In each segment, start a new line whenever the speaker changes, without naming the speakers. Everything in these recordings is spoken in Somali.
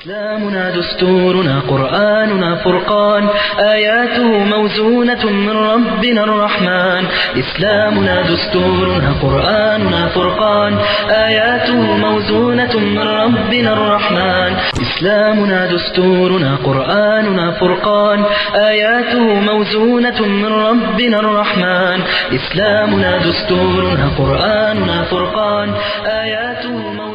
إسلامنا دستورنا قرآننا فرقان آياته موزونة من ربنا الرحمن إسلامنا دستورنا قرآننا فرقان آياته موزونة من ربنا الرحمن إسلامنا دستورنا قرآننا فرقان آياته موزونة من ربنا الرحمن إسلامنا دستورنا قرآننا فرقان آياته موزونة من ربنا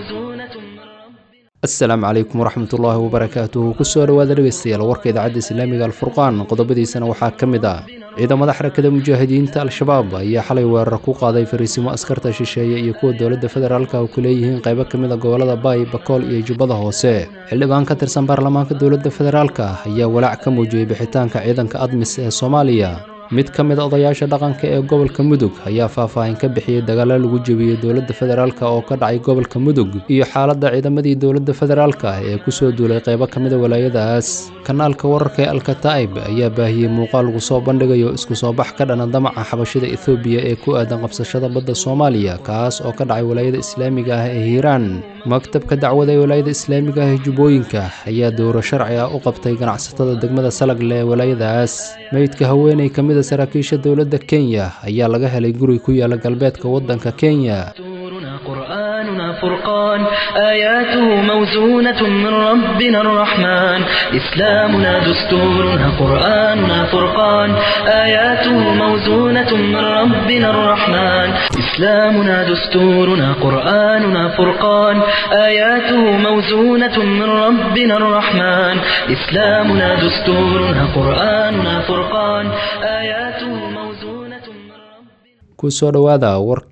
asalaamu calaykum waraxmatullaahi wabarakaatuhu kusoo dhowaada dhegeystayaal warka idaacadda islaamiga alfurqaan qodobadiisana waxaa ka mid ah ciidamada xarakada mujaahidiinta al-shabaab ayaa xalay weerar ku qaaday fariisimo askarta shisheeye iyo kuwa dowladda federaalka oo ku leeyihiin qaybo ka mid a gobolada baay bakool iyo jubbada hoose xildhibaan ka tirsan baarlamaanka dowladda federaalka ayaa walaac ka muujiyey bixitaanka ciidanka admis ee soomaaliya mid ka mid a odayaasha dhaqanka ee gobolka mudug ayaa faahfaahin ka bixiyey dagaalo lagu jebiyey dowladda federaalk oo ka dhacay gobolka mudug iyo xaaladda ciidamadii dowladda federaalka ee kusoo duulay qaybo ka mid a walaayadaas kanaalka wararka ee alkataa'ib ayaa baahiyey muuqaal lagu soo bandhigayo isku soo bax ka dhana damaca xabashida ethoobiya ee ku aadan qabsashada badda soomaaliya kaas oo ka dhacay walaayada islaamiga ah ee hiiraan maktabka dacwada ee walaayada islaamiga ah ee jubbooyinka ayaa dowro sharci ah u qabtay ganacsatada degmada salagle ee walaayadaas meydka haweeney ka mid a saraakiisha dowladda kenya ayaa laga helay guri ku yaala galbeedka waddanka kenya
دستورنا قرآننا فرقان آياته موزونة من ربنا الرحمن إسلامنا دستورنا قرآننا فرقان آياته موزونة من ربنا الرحمن إسلامنا دستورنا قرآننا فرقان آياته موزونة من ربنا الرحمن إسلامنا دستورنا قرآننا فرقان آياته موزونة من ربنا
kusoo dhowaada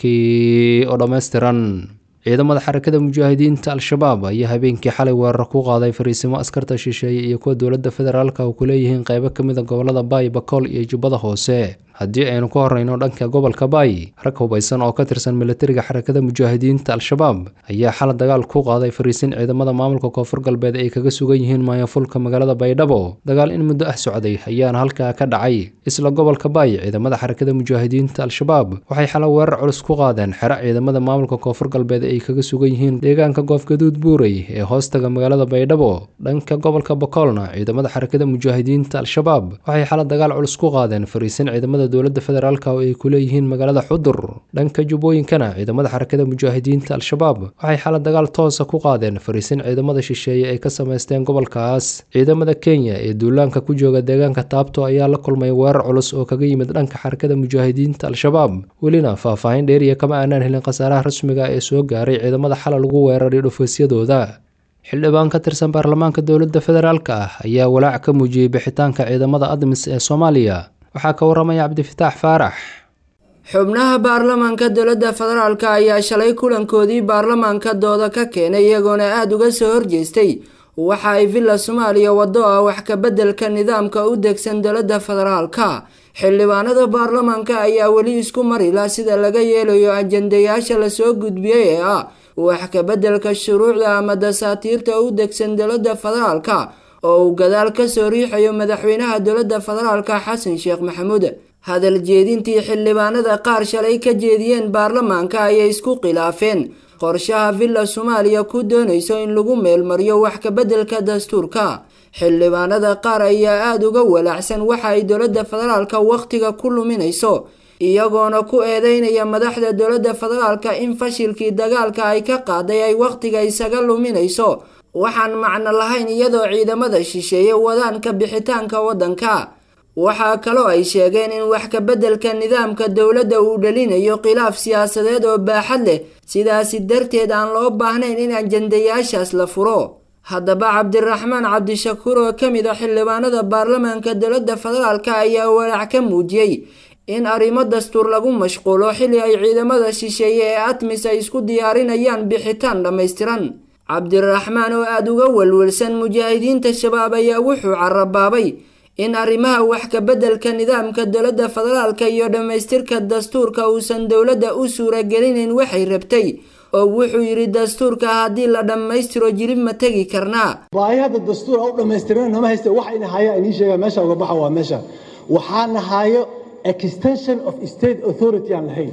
warkii oo dhammaystiran ciidamada xarakada mujaahidiinta al-shabaab ayaa habeenkii xalay weerar ku qaaday fariisimo askarta shisheeye iyo kuwa dowladda federaalka oo ku leeyihiin qaybo ka mid a gobolada baay bakool iyo jubbada hoose haddii aynu ka horreyno dhanka gobolka baay rag hubaysan oo ka tirsan militariga xarakada mujaahidiinta al-shabaab ayaa xala dagaal ku qaaday fariisin ciidamada maamulka koonfur galbeed ay kaga sugan yihiin maayafulka magaalada baydhabo dagaal in muddo ah socday ayaana halkaa ka dhacay isla gobolka baay ciidamada xarakada mujaahidiinta al-shabaab waxay xala weerar culus ku qaadeen xero ciidamada maamulka koonfur galbeed ay kaga sugan yihiin deegaanka goofgaduud buurey ee hoostaga magaalada baydhabo dhanka gobolka bakoolna ciidamada xarakada mujaahidiinta al-shabaab waxay xala dagaal culus ku qaadeen fariisin ciidamada dowladda federaalk oo ay ku leeyihiin magaalada xudur dhanka jubbooyinkana ciidamada xarakada mujaahidiinta al-shabaab waxay xala dagaal toosa ku qaadeen fariisin ciidamada shisheeye ay ka samaysteen gobolkaas ciidamada kenya ee duulaanka ku jooga deegaanka taabto ayaa la kulmay weerar culus oo kaga yimid dhanka xarakada mujaahidiinta al-shabaab welina faahfaahin dheeriya kama aanaan helin khasaaraha rasmiga ee soo gaaray ciidamada xala lagu weeraray dhufaysyadooda xildhibaan ka tirsan baarlamaanka dowladda federaalk ah ayaa walaac ka muujiyey bixitaanka ciidamada admis ee soomaaliya waxaa ka waramaya cabdifitaax faarax
xubnaha baarlamaanka dowladda federaalka ayaa shalay kulankoodii baarlamaanka dooda ka keenay iyagoona aada uga soo horjeestay waxa ay villa soomaaliya wado ah wax ka beddelka nidaamka u degsan dowladda federaalka xildhibaanada baarlamaanka ayaa weli isku marila sida laga yeelayo ajandayaasha lasoo gudbiyey ee ah wax ka beddelka shuruucda ama dasaatiirta u degsan dowladda federaalka oo uu gadaal kasoo riixayo madaxweynaha dowladda federaalka xasan sheekh maxamuud hadal jeedintii xildhibaanada qaar shalay ka jeediyeen baarlamaanka ayay isku khilaafeen qorshaha villa soomaaliya ku doonayso in lagu meelmariyo wax ka beddelka dastuurka xildhibaanada qaar ayaa aada uga walaacsan waxa ay dowladda federaalka wakhtiga ku luminayso iyagoona ku eedeynaya madaxda dowladda federaalka in fashilkii dagaalka ay ka qaaday ay wakhtiga isaga luminayso waxaan macno lahayn iyadoo ciidamada shisheeye wadaan ka bixitaanka waddanka waxaa kaloo ay sheegeen in wax ka beddelka nidaamka dowladda uu dhalinayo khilaaf siyaasadeed oo baaxad leh sidaasi darteed aan loo baahnayn in ajandayaashaas la furo haddaba cabdiraxmaan cabdishakuur oo ka mid a xildhibaanada baarlamaanka dowladda federaalk ayaa walaac ka muujiyey in arrimo dastuur lagu mashquulo xilli ay ciidamada shisheeye ee atmis ay isku diyaarinayaan bixitaan dhammaystiran cabdiraxmaan oo aada uga welwelsan mujaahidiinta shabaab ayaa wuxuu carabaabay in arrimaha wax ka beddelka nidaamka dowladda federaalka iyo dhammaystirka dastuurka uusan dowladda u suuragelinayn waxay rabtay oo wuxuu yidhi dastuurka haddii la dhammaystiro jirib ma tegi karnaa
baahi hadda dastuur u dhammaystirana nama haysta waxa ina haya inii sheega meesha uga baxa waa meesha waxaana hayo extension of state authority aan lahayn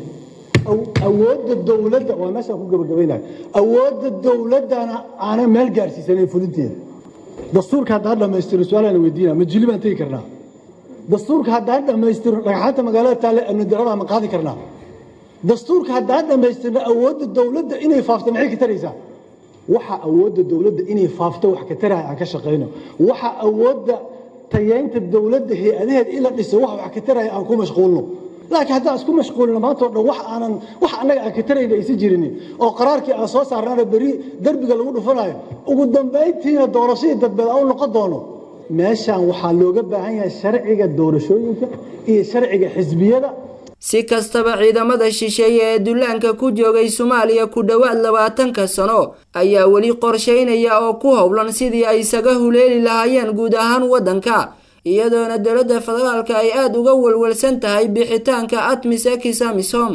awoodda dowladda waa meeshaan ku gabagabaynayo awoodda dowladdana aanay meel gaarsiisanayn fulinteeda dastuurka haddaan dhammaystiro su-aalaan weydiina ma jili baan tegi karnaa dastuurka haddaan dhammaystiro dhagxaanta magaalada taale amni darada ma qaadi karnaa dastuurka haddaan dhammaystirno awoodda dowladda inay faafto maxay ka taraysaa waxa awoodda dowladda inay faafto wax ka taraya aan ka shaqayno waxa awoodda tayeynta dowladda hay-adaheed in la dhiso wax wax ka taraya aan ku mashquulno laakiin haddaan isku mashquulino maanta o dhan wax aanan wax annaga aan ka tarayna aysan jirinin oo qaraarkii aan soo saarnaana beri derbiga lagu dhufanayo ugu dambayntiina doorashadii dadbeed aan u noqon doono meeshaan waxaa looga baahan yahay sharciga doorashooyinka iyo sharciga xisbiyada
si kastaba ciidamada shisheeye ee dullaanka ku joogay soomaaliya ku dhowaad labaatanka sano ayaa weli qorshaynaya oo ku howlan sidii ay isaga huleeli lahaayeen guud ahaan waddanka iyadoona dowladda federaalka ay aada uga walwalsan tahay bixitaanka atmis ekisamisom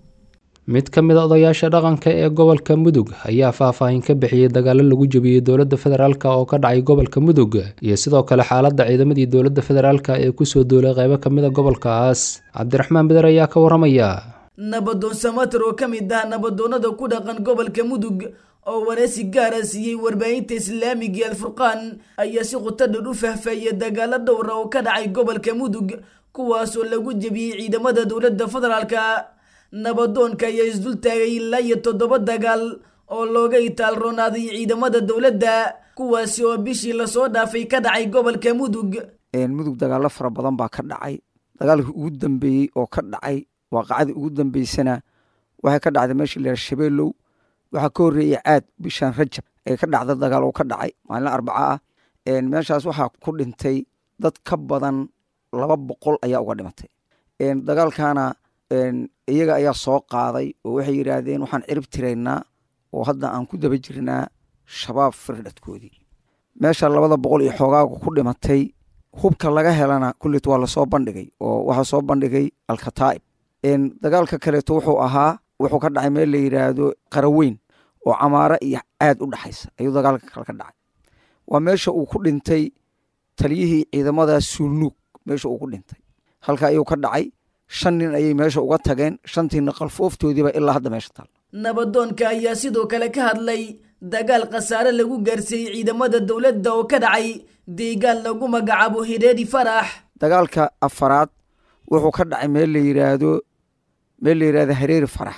mid ka mid a odayaasha dhaqanka ee gobolka mudug ayaa faahfaahin ka bixiyey dagaalo lagu jebiyey dowladda federaalk oo ka dhacay gobolka mudug iyo sidoo kale xaaladda ciidamadii dowladda federaalk ee kusoo duulay qeybo ka mid a gobolkaas cabdiraxmaan beder ayaa ka waramaya
nabadoon samater oo ka mid ah nabadoonnada ku dhaqan gobolka mudug oo wareysi gaara siiyey warbaahinta islaamiga alfurqaan ayaa si khutadhan u fahfaeyay dagaalo dhowra oo ka dhacay gobolka mudug kuwaasoo lagu jebiyey ciidamada dowladda federaalka nabadoonka ayaa isdul taagay ilaa iyo toddoba dagaal oo looga itaalroonaaday ciidamada dowladda kuwaasi oo bishii lasoo dhaafay ka dhacay gobolka mudug
mudug dagaalo fara badan baa ka dhacay dagaalkii ugu dambeeyey oo ka dhacay waaqacadii ugu dambeysana waxay ka dhacday meesha la yaha shabeelow waxaa ka horreeyey caad bishan rajab ee ka dhacda dagaal oo ka dhacay maalin arbaca ah meeshaas waxaa ku dhintay dad ka badan laba boqol ayaa uga dhimatay dagaalkana iyaga ayaa soo qaaday oo waxay yidhaahdeen waxaan cirib tiraynaa oo hadda aan ku daba jirnaa shabaab firdhadkoodii meesha labada boqol iyo xoogaaga ku dhimatay hubka laga helana kullit waa lasoo bandhigay oo waxaa soo bandhigay alkataa'ib dagaalka kaleeto wuxuu ahaa wuxuu ka dhacay meel la yidhaahdo qaraweyn oo camaaro iyo caad u dhexaysa ayuu dagaalka kale ka dhacay waa meesha uu ku dhintay taliyihii ciidamada suulnuug meesha uu ku dhintay halka ayuu ka dhacay shan nin ayay meesha uga tageen shantiina qalfooftoodiiba ilaa hadda meesha taal
nabadoonka ayaa sidoo kale ka hadlay dagaal khasaare lagu gaarsiiyey ciidamada dowladda oo ka dhacay deegaan lagu magacaabo hireeri farax
dagaalka afaraad wuxuu ka dhacay meel la yidhaahdo meel la yidhahdo hareeri farax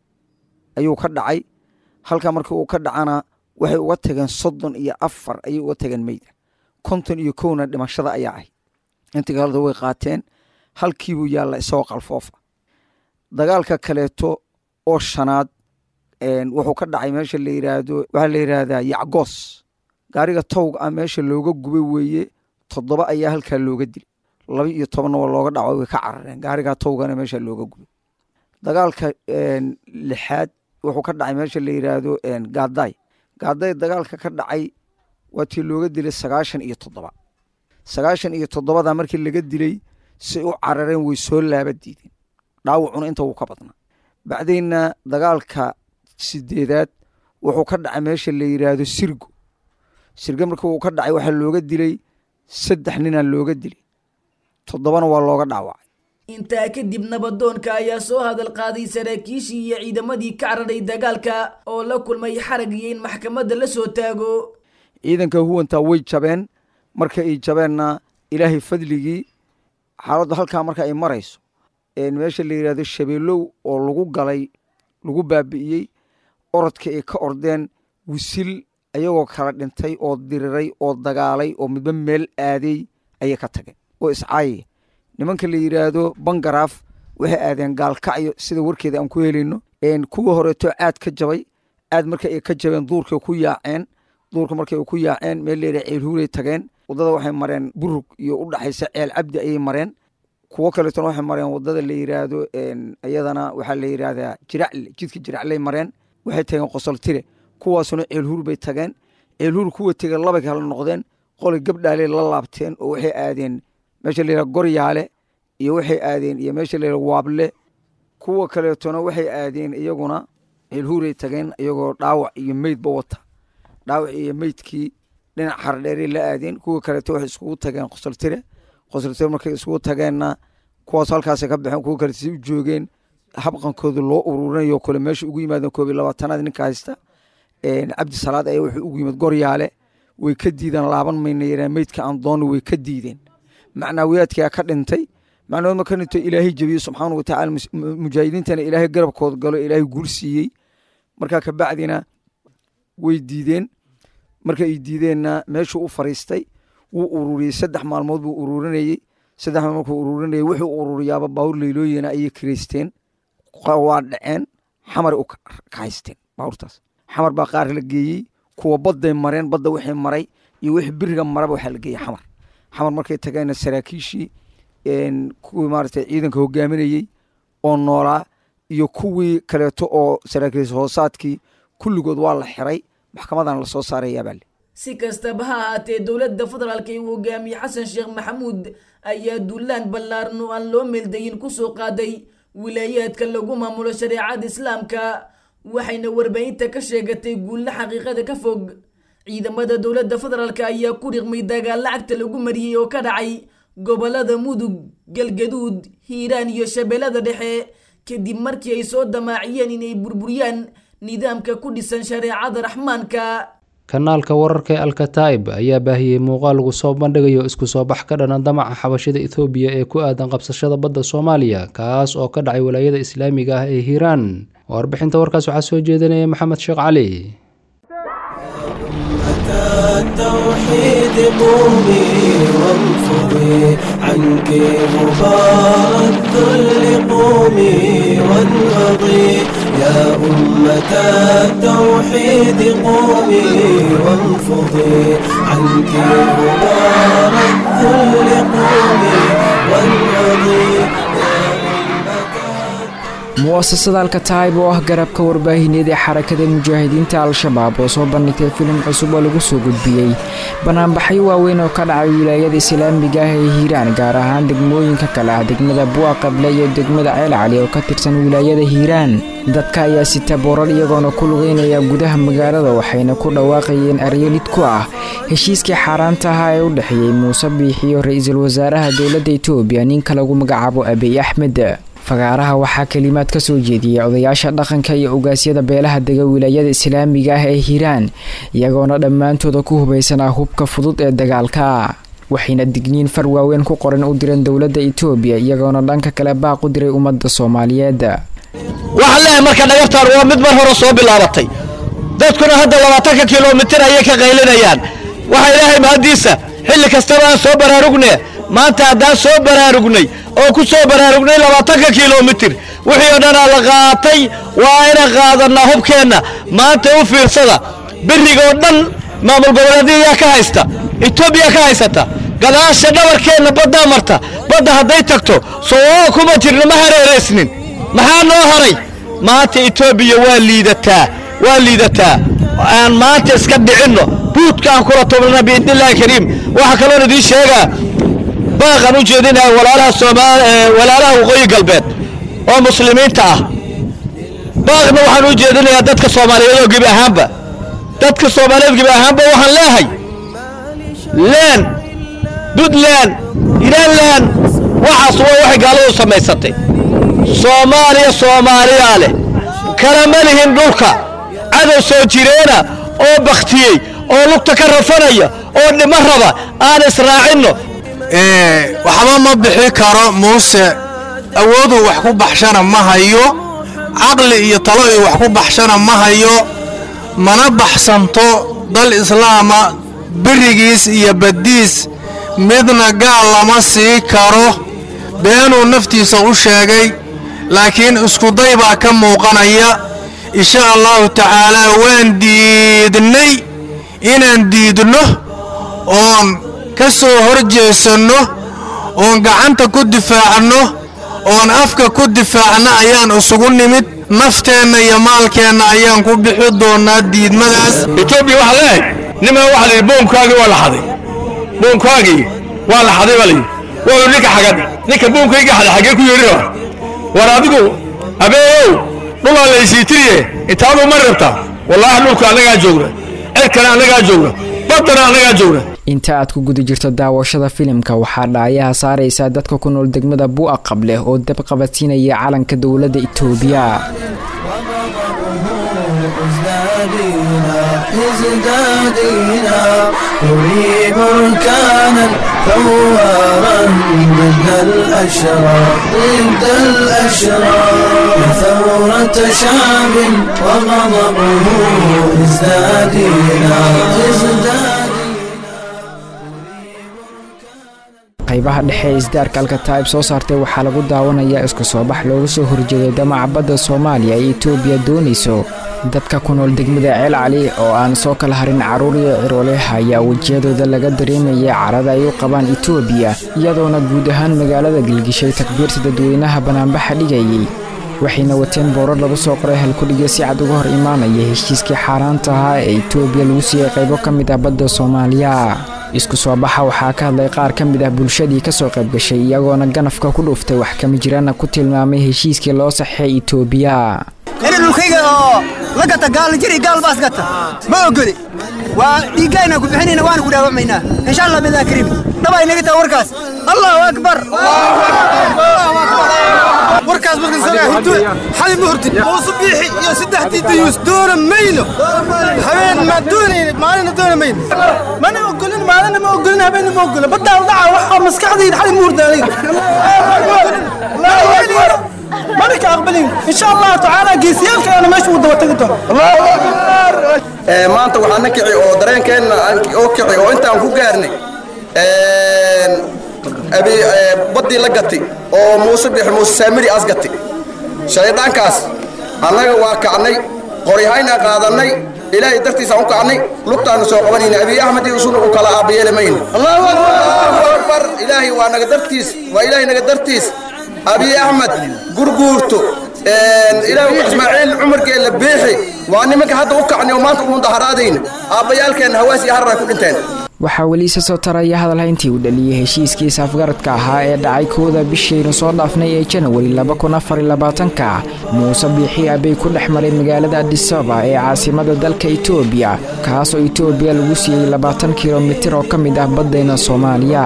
ayuu ka dhacay halka markii uu ka dhacana waxay uga tageen soddon iyo afar ayay uga tageen meyda konton iyo kowna dhimashada ayaa ahay intii kaleda way qaateen halkiibuu yaalla isagoo qalfoofa dagaalka kaleeto oo shanaad wuxuu ka dhacay meesha la yidhaahdo waxaa la yidhaahdaa yacgoos gaariga towga ah meesha looga gubay weeye toddoba ayaa halkaa looga dilay laba iyo tobanna waa looga dhaco way ka carareen gaarigaa towgana meesha looga gubay dagaalka lixaad wuxuu ka dhacay meesha la yidhaahdo gaadaay gaadaay dagaalka ka dhacay waa tii looga dilay sagaashan iyo toddoba sagaashan iyo toddobada markii laga dilay say u carareen way soo laaba diideen dhaawacuna inta wuu ka badnaa bacdayna dagaalka sideedaad wuxuu ka dhacay meesha la yidhaahdo sirgo sirgo markii uu ka dhacay waxaa looga dilay saddex ninaa looga dilay toddobana waa looga dhaawacay
intaa kadib nabadoonka ayaa soo hadal qaaday saraakiishii iyo ciidamadii ka cararay dagaalka oo la kulmay xarag iyo in maxkamadda la soo taago
ciidanka huwantaa way jabeen marka ay jabeenna ilaahay fadligii xaaladdu halkaa marka ay marayso meesha la yidhahdo shabeelow oo lagu galay lagu baabi'iyey orodka ay ka ordeen wisil ayagoo kala dhintay oo diriray oo dagaalay oo midba meel aaday ayay ka tageen oo iscaayaya nimanka la yidhaahdo bangaraaf waxay aadeen gaalkacyo sida warkeeda aan ku helayno kuwa horeeto caad ka jabay caad marka ay ka jabeen duurkay ku yaaceen duurka markay ku yaaceen meel layidhah ceelhuuray tageen waddada waxay mareen burug iyo u dhaxaysa ceel cabdi ayay mareen kuwo kaleetona waxay mareen waddada la yidhaahdo iyadana waxaa la yidhaahdaa jiracle jidka jiracley mareen waxay tageen qosoltire kuwaasuna ceelhuur bay tageen ceelhuur kuwa tegeen labay kala noqdeen qolay gabdhaaley la laabteen oo waxay aadeen meesha la yidhaha goryaale iyo waxay aadeen iyo meesha la yidhaha waable kuwa kaleetona waxay aadeen iyaguna ceelhuuray tageen iyagoo dhaawac iyo meydba wata dhaawac iyo meydkii dhinac xardheeray la aadeen kuwa kaleeto waxay iskugu tageen qosoltire qosoltire markay iskugu tageenna kuwaas halkaasay ka baxeen kuwa kaleeto si u joogeen habqankooda loo ururinayo kale meesha ugu yimaadeen koob iyo labaatanaad ninka haysta cabdi salaad ayaa wuxuu ugu yimid goryaale way ka diideen laaban mayna yaraan meydka aan doonno way ka diideen macnaawiyaadkaa ka dhintay macnahood ma ka dhintay ilaahay jebiyey subxaana wa tacaala mujaahidiintana ilaahay garabkooda galo ilaahay guul siiyey markaa kabacdina way diideen marka ay diideenna meeshuu u fariistay wuu ururiyey saddex maalmood buu ururinayey saddex maalmood markuu ururinayey wuxuu ururiyaaba baawur leylooyina ayay kireysteen waa dhaceen xamar u ka haysteen baawurtaas xamar baa qaar la geeyey kuwa badday mareen badda wixii maray iyo wixii biriga maraba waxaa la geeyey xamar xamar markay tageenna saraakiishii kuwii maaragtay ciidanka hogaaminayey oo noolaa iyo kuwii kaleeto oo saraakiil hoosaadkii kulligood waa la xiray maxkamadan lasoo saarayaabaa
si kastaba ha ahaatee dowladda federaalka ee uu hogaamiye xasan sheekh maxamuud ayaa duulaan ballaaran oo aan loo meeldayin kusoo qaaday wilaayaadka lagu maamulo shareecada islaamka waxayna warbaahinta ka sheegatay guulla xaqiiqada ka fog ciidamada dowladda federaalk ayaa ku riqmay dagaal lacagta lagu mariyey oo ka dhacay gobolada mudug galgaduud hiiraan iyo shabeellada dhexe kadib markii ay soo damaaciyeen inay burburiyaan nidaamka ku dhisan shareecada raxmaanka
kanaalka wararka ee alkataib ayaa baahiyey muuqaal lagu soo bandhigayo isku soo bax ka dhana damaca xabashada ethoobiya ee ku aadan qabsashada badda soomaaliya kaas oo ka dhacay walaayada islaamiga ah ee hiiraan warbixinta warkaas waxaa soo jeedinaya maxamed sheekh cali
التوحيد قومي وانفضي عنك غبار الذل قومي وانهضي يا أمة التوحيد قومي وانفضي عنك غبار الذل قومي وانهضي
mu'asasada alkataib oo ah garabka warbaahineed ee xarakada mujaahidiinta al-shabaab oo soo bandhigtay filim cusub oo lagu soo gudbiyey banaanbaxyo waaweyn oo ka dhacay wilaayada islaamiga ah ee hiiraan gaar ahaan degmooyinka kale ah degmada bu'a qable iyo degmada ceel cali oo ka tirsan wilaayada hiiraan dadka ayaa sita boorar iyagoona ku lugeynaya gudaha magaalada waxayna ku dhawaaqayeen aryolid ku ah heshiiskii xaaraanta ahaa ee u dhexeeyey muuse biixiyo ra-iisul wasaaraha dowladda etoobiya ninka lagu magacaabo abiy axmed fagaaraha waxaa kelimaad ka soo jeediyey odayaasha dhaqanka iyo ogaasyada beelaha dega wilaayada islaamiga ah ee hiiraan iyagoona dhammaantooda ku hubaysanaa hubka fudud ee dagaalka waxayna digniin far waaweyn ku qoran u direen dowladda etoobiya iyagoona dhanka kale baaq u diray ummadda soomaaliyeed
waxaan leeyahay marka dhagartaan waa mid mar hore soo bilaabatay dadkuna hadda labaatanka kilomitir ayay ka qaylinayaan waxa ilaahay mahaddiisa xilli kastaba aan soo baraarugne maanta haddaan soo baraarugnay oo ku soo baraarugnay labaatanka kilomitir wixii oo dhanaa la qaatay waa inaan qaadannaa hubkeenna maanta u fiirsada berrigoo dhan maamul goboleedyayaa ka haysta etoobiya ka haysata gadaasha dhabarkeenna baddaa marta badda hadday tagto soo kuma jirna ma hareeraysnin maxaa noo haray maanta etoobiya waa liidataa waa liidataa aan maanta iska dhicinno buudka aan kula tubnana biidnillahi kariim waxaa kaloon idiin sheegaa baaqan u jeedinaya walaalaha soomaal walaalaha waqooyi galbeed oo muslimiinta ah baaqna waxaan u jeedinayaa dadka soomaaliyeed oo gebi ahaanba dadka soomaaliyeed gebi ahaanba waxaan leehay leen puntland hiiranland waxaas waa waxay gaaladu samaysatay soomaaliya soomaaliyaa leh kalama lihin dhulka cadow soo jireena oo bakhtiyey oo lugta ka rafanaya oo dhimo raba aan israacinno
waxba ma bixi karo muuse awooduu wax ku baxshana ma hayo caqli iyo talo uu wax ku baxshana ma hayo mana baxsanto dal islaama berigiis iyo baddiis midna gaal lama sii karo beenuu naftiisa u sheegay laakiin iskuday baa ka muuqanaya insha allahu tacaalaa waan diidnay inaan diidno oon ka soo hor jeesanno oon gacanta ku difaacno oon afka ku difaacno ayaan isugu nimid nafteenna iyo maalkeenna ayaan ku bixi doonnaa diidmadaas
etoobiya waxaa leehay niman waxa la yidhi boonkaagii waa la xaday boonkaagii waa la xaday baa la yidhi waa ninka xagad ninka boonkayga xaday xaggee ku yeedhi raba war adigu abeeyow dhulaa laysiitiriye intaadu ma rabtaa wallaahi dhulka annagaa joogna cirkana annagaa joogna baddana annagaa joogna
inta aad ku guda jirto daawashada filimka waxaa dhaayaha saaraysaa dadka ku nool degmada bu'a qableh oo dab qabadsiinaya calanka dowladda itoobiya
ازدادينا ازدادينا نريد بركانا ثوارا ضد الأشرار ضد الأشرار ثورة شعب وغضبه ازدادينا ازدادينا
qaybaha dhexe ee isdaarka alkataib soo saartay waxaa lagu daawanayaa isku soo bax looga soo horjeeday damaca badda soomaaliya ee etoobiya doonayso dadka ku nool degmada ceel cali oo aan soo kala harin carruur iyo cirooleh ayaa wejiyadooda laga dareemaya carada ay u qabaan etoobiya iyadoona guud ahaan magaalada gelgishay takbiirta dadweynaha banaanbaxa dhigayay waxayna wateen boorar lagu soo qoray halkudhigya si cad uga hor imaanaya heshiiskii xaaraanta ahaa ee etoobiya lagu siiyey qaybo ka mid ah badda soomaaliya isku soo baxa waxaa ka hadlay qaar ka mid ah bulshadii ka soo qayb gashay iyagoona ganafka ku dhuuftay wax kama jiraana ku tilmaamay heshiiskii loo saxeey etoobiya
ina dhulkayga oo la gata gaal jiri gaal baas gata ma ogoli waa dhiiggayna ku bixinayna waana ku dhaawacmaynaa insha allah bidaa kariim dhabay naga taha warkaas allahu akbar warkaas markan soo hurdo xali ma hurtid muusu biixi iyo saddexdii dayuus doona mayno habeen ma doonayna maalina doona mayno mana ogolin maalina ma ogolin habeenna ma ogolin baddaal dhaca waxaa maskaxdayda xali ma hurda aniga مالك أقبلين إن شاء الله تعالى جيسيالك أنا ماشي ودوتك الله أكبر
maanta waxaan na kici oo dareenkeenna oo kici oo intaan ku gaarnay abi baddii la gatay oo muuse bix muuse saamiri as gatay shayddaankaas annaga waa kacnay qoryahayna qaadannay ilaahay dartiisaan u kacnay lugtaanu soo qabanayna abiy axmed iyo isuna u kala aabbayeeli mayno allahu akbar ilaahay waa naga dartiis waa ilaahay naga dartiis abiy axmed gurguurto ilaahu ismaaciil cumarkeella beexi waa nimanka hadda u kacnay oo maanta u mudaharaadayna aabbayaalkeenna hawaas iyo harar ay ku dhinteen
waxaa weli isa soo taraya hadalhayntii uu dhaliyey heshiiskii saafgaradka ahaa ee dhacay kooda bishaynu soo dhaafnay ee janawari labakunafariylabaatanka muuse biixi abay ku dhex maray magaalada adisaba ee caasimada dalka etoobiya kaasoo etoobiya lagu siiyey labaatan kilomitir oo ka mid ah baddayna soomaaliya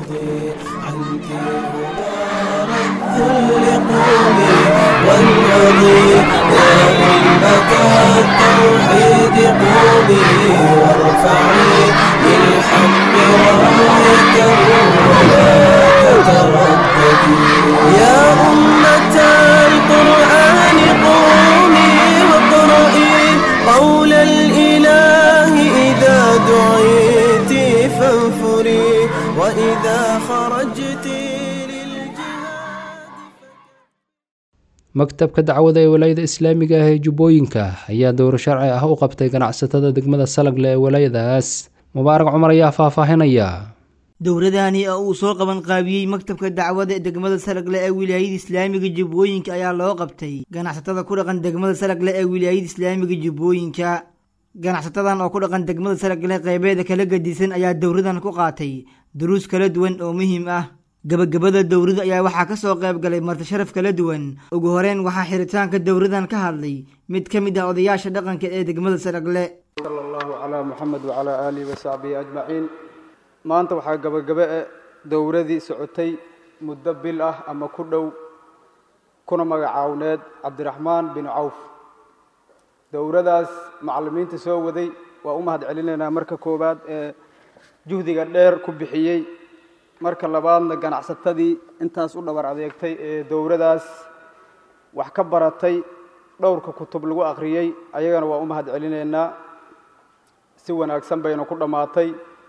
التوحيد قومي وارفعي للحق راية ولا تترددي يا أمة القرآن قومي واقرئي قول الإله إذا دعيت فانفري وإذا خرجت
maktabka dacwada ee walaayada islaamiga ah ee jubbooyinka ayaa dowro sharci ah u qabtay ganacsatada degmada salagle ee walaayadaas mubaarak cumar ayaa faahfaahinaya
dowradani oo uu soo qaban qaabiyey maktabka dacwada ee degmada salagle ee wilaayada islaamiga jubbooyinka ayaa loo qabtay ganacsatada ku dhaqan degmada salagle ee wilaayada islaamiga jubbooyinka ganacsatadan oo ku dhaqan degmada salagle qeybeeda kala gadisan ayaa dowradan ku qaatay duruus kala duwan oo muhiim ah gabagabada dowrada ayaa waxaa ka soo qayb galay marti sharaf kala duwan ugu horeyn waxaa xiritaanka dowradan ka hadlay mid ka mid ah odayaasha dhaqanka ee degmada saragle
sala allahu calaa muxamed wacalaa aalihi wasaxbihi ajmaciin maanta waxaa gabagabe e dowradii socotay muddo bil ah ama ku dhow kuna magacaawneed cabdiraxmaan bin cawf dowradaas macallimiinta soo waday waa u mahad celinaynaa marka koowaad ee juhdiga dheer ku bixiyey marka labaadna ganacsatadii intaas u dhabar adeegtay ee dowradaas wax ka baratay dhowrka kutub lagu akhriyey ayagana waa u mahad celinaynaa si wanaagsan bayna ku dhammaatay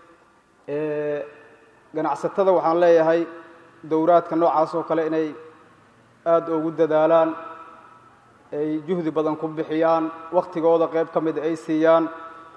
ganacsatada waxaan leeyahay dowraadka noocaas oo kale inay aada ugu dadaalaan ay juhdi badan ku bixiyaan wakhtigooda qayb ka mid ay siiyaan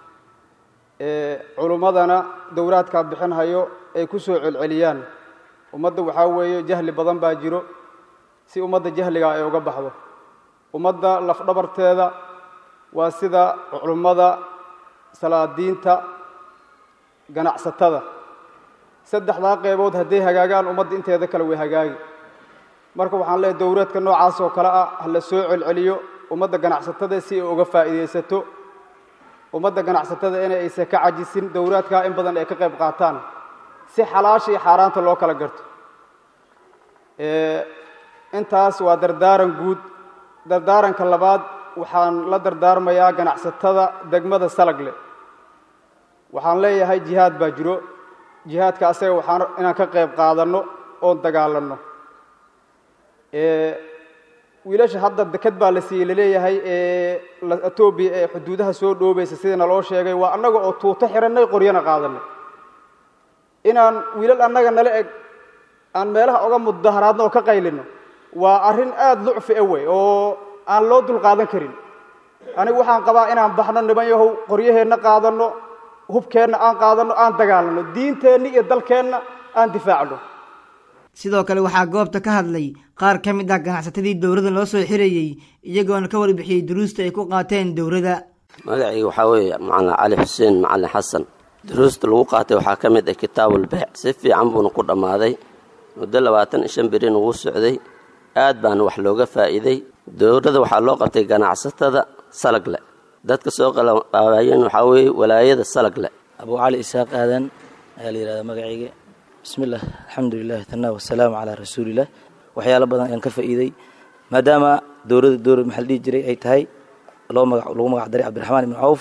culummadana dowraadkaa bixinhayo ay ku soo celceliyaan ummadda waxaa weeye jahli badan baa jiro si ummadda jahligaa ay uga baxdo ummadda lafdhabarteeda waa sida culummada salaadiinta ganacsatada saddexdaa qeybood hadday hagaagaan ummadda inteeda kale way hagaagi marka waxaan leeyahy dowraadka noocaas oo kale ah ha la soo celceliyo ummadda ganacsatada si ay uga faa'iidaysato ummadda ganacsatada inay aysan ka cajisin dowraadkaa in badan ay ka qayb qaataan si xalaasha iyo xaaraanta loo kala garto intaas waa dardaaran guud dardaaranka labaad waxaan la dardaarmayaa ganacsatada degmada salagle waxaan leeyahay jihaad baa jiro jihaadka asaga waxaan inaan ka qayb qaadanno oon dagaalanno wiilasha hadda deked baa la siiyey laleeyahay ee etoobiya ee xuduudaha soo dhoobaysa sidii naloo sheegay waa annaga oo tuuto xidhannay qoryana qaadanay inaan wiilal annaga nala eg aan meelaha oga mudaharaadno oo ka qaylino waa arrin aada lucfi a wey oo aan loo dulqaadan karin anigu waxaan qabaa inaan baxno niman yahow qoryaheenna qaadanno hubkeenna aan qaadanno aan dagaalanno diinteenna iyo dalkeenna aan difaacno
sidoo kale waxaa goobta ka hadlay qaar ka mid ah ganacsatadii dowladda loo soo xirayey iyagoona ka warbixiyey duruusta ay ku qaateen dowladda
magacayga waxaa weeye macalin cali xuseen macalin xasan duruusta lagu qaatay waxaa ka mid ah kitaabulbeec si fiican buuna ku dhammaaday muddo labaatan iyo shan birin ugu socday aad baana wax looga faa'iiday dowladda waxaa loo qabtay ganacsatada salagle dadka soo qalaqaabayeen waxaa weeye walaayada salagle
abuu cali isaaq aadan ayaa la yidhahdaa magacayga bismillaah alxamdulilah tanaa wasalaamu calaa rasuulilah waxyaalo badan ayaan ka faa'iiday maadaama dowladda dowlad maxaa la dhihi jiray ay tahay loo maga lagu magac daray cabdiraxmaan ibnu cawf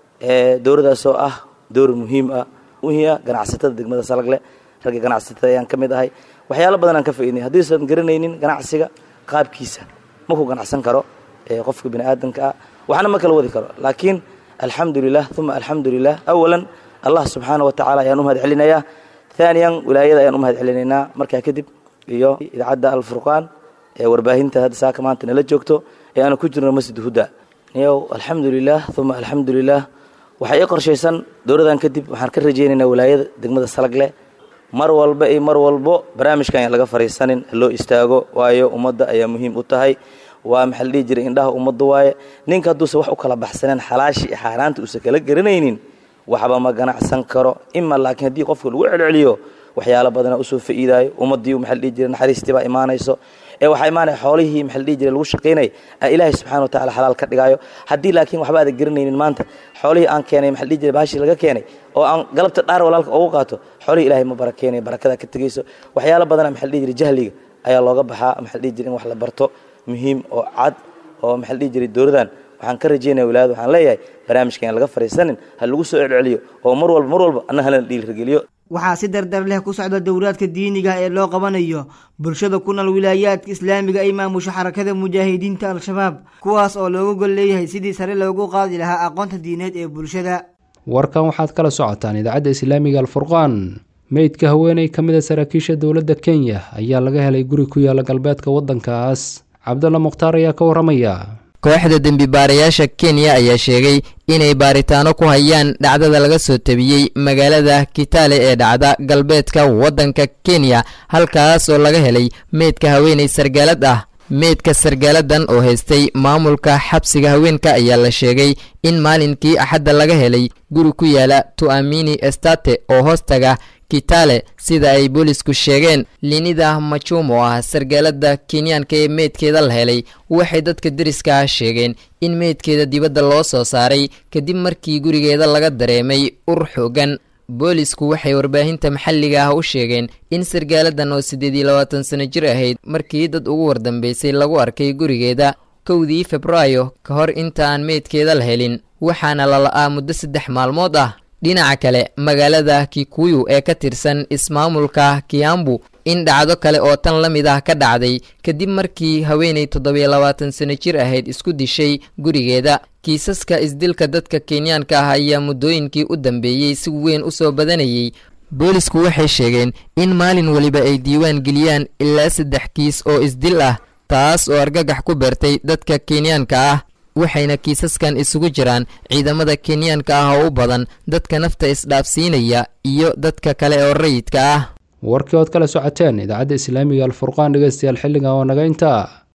ee dowladdaasoo ah dowlad muhiim ah muhiim ah ganacsatada degmada salagle ragga ganacsatada ayaan ka mid ahay waxyaalo badan aan ka faa'iidnay haddiisan garanaynin ganacsiga qaabkiisa ma ku ganacsan karo ee qofka bini aadamka ah waxna ma kala wadi karo laakiin alxamdulilah uma alxamdulilah awalan allah subxaana wa tacaala ayaan u mahad celinayaa ثانيا ولاayada ayaan u mahad celinaynaa markaa kadib iyo idaacadda alfurqaan ee warbaahinta hadda saaka maanta nala joogto ee aanu ku jirno masjid huda niyow alxamdulilah uma alxamdulilah waxaa ii qorshaysan dowladan kadib waxaan ka rajaynaynaa walaayada degmada salagle mar walba iyo mar walbo barnaamijkan aan laga fariisanin loo istaago waayo ummadda ayaa muhiim u tahay waa maxaa la dhihi jiray indhaha ummadda waaye ninka hadduusan wax u kala baxsaneen xalaashii iyo xaaraanta uusan kala garanaynin waxba ma ganacsan karo ima laakiin haddii qofka lagu celceliyo waxyaalo badana usoo fa'iidaayo ummaddii maxaa la dhihi jiray naxariistii baa imaanayso ee waxaa imaanaya xoolihii maxaa la dhihi jiray lagu shaqaynay aa ilaahay subxaana wa tacala xalaal ka dhigaayo haddii laakiin waxba aadan garanaynin maanta xoolihii aan keenay maxaa la dhihi jiray baashii laga keenay oo aan galabta dhaar walaalka ugu qaato xoolihii ilaahay ma barakeenayo barakada ka tegayso waxyaalo badana maxaa la dhihi jiray jahliga ayaa looga baxaa maxaa la dhihi jiray in wax la barto muhiim oo cad oo maxaa la dhihi jiray dowladan waxaan ka rajaynaya walaayada waxaan leeyahay barnaamijka aan laga fariisanin ha lagu soo celceliyo oo mar walba mar walba anna halana dhiirigeliyo
waxaa si dardar leh ku socda dowlaadka diiniga ee loo qabanayo bulshada ku nool wilaayaadka islaamiga ay maamusho xarakada mujaahidiinta al-shabaab kuwaas oo looga gol leeyahay sidii sare loogu qaadi lahaa aqoonta diineed ee bulshada
warkan waxaad kala socotaan idaacadda islaamiga alfurqaan meydka haweeney ka mid a saraakiisha dowladda kenya ayaa laga helay guri ku yaala galbeedka waddankaas cabdulla mukhtaar ayaa ka warramaya
kooxda dembi baarayaasha kenya ayaa sheegay inay baaritaano ku hayaan dhacdada laga soo tabiyey magaalada kitale ee dhacda galbeedka waddanka kenya halkaas oo laga helay meydka haweeney sargaalad ah meydka sargaaladan oo haystay maamulka xabsiga haweenka ayaa la sheegay in maalinkii axadda laga helay guri ku yaala tu'amini estate oo hoostaga kitale sida ay boolisku sheegeen linida machum oo ah sargaalada kenyaanka ee meydkeeda la helay waxay dadka deriska ah sheegeen in meydkeeda dibadda loo soo saaray kadib markii gurigeeda laga dareemay ur xoogan boolisku waxay warbaahinta maxalliga ah u sheegeen in sargaaladan oo siddeed iyo labaatan sano jir ahayd markii dad ugu wardambeysay lagu arkay gurigeeda kowdii februaayo ka hor inta aan meydkeeda la helin waxaana la la'aa muddo saddex maalmood ah dhinaca kale magaalada kikuyu ee ka tirsan ismaamulka kiambu in dhacdo kale oo tan la mid ah ka dhacday kadib markii haweenay toddobiyo labaatan sano jir ahayd isku dishay gurigeeda kiisaska isdilka dadka kenyaanka ah ayaa muddooyinkii u dambeeyey si weyn u soo badanayay boolisku waxay sheegeen in maalin weliba ay diiwaan geliyaan ilaa saddex kiis oo isdil ah taas oo argagax ku beertay dadka kenyaanka ah waxayna kiisaskan isugu jiraan ciidamada kenyaanka ah oo u badan dadka nafta isdhaafsiinaya iyo dadka kale oo rayidka ah
warkii ood kala socoteen idaacadda islaamiga alfurqaan dhegeystayaal xilligan waa naga intaa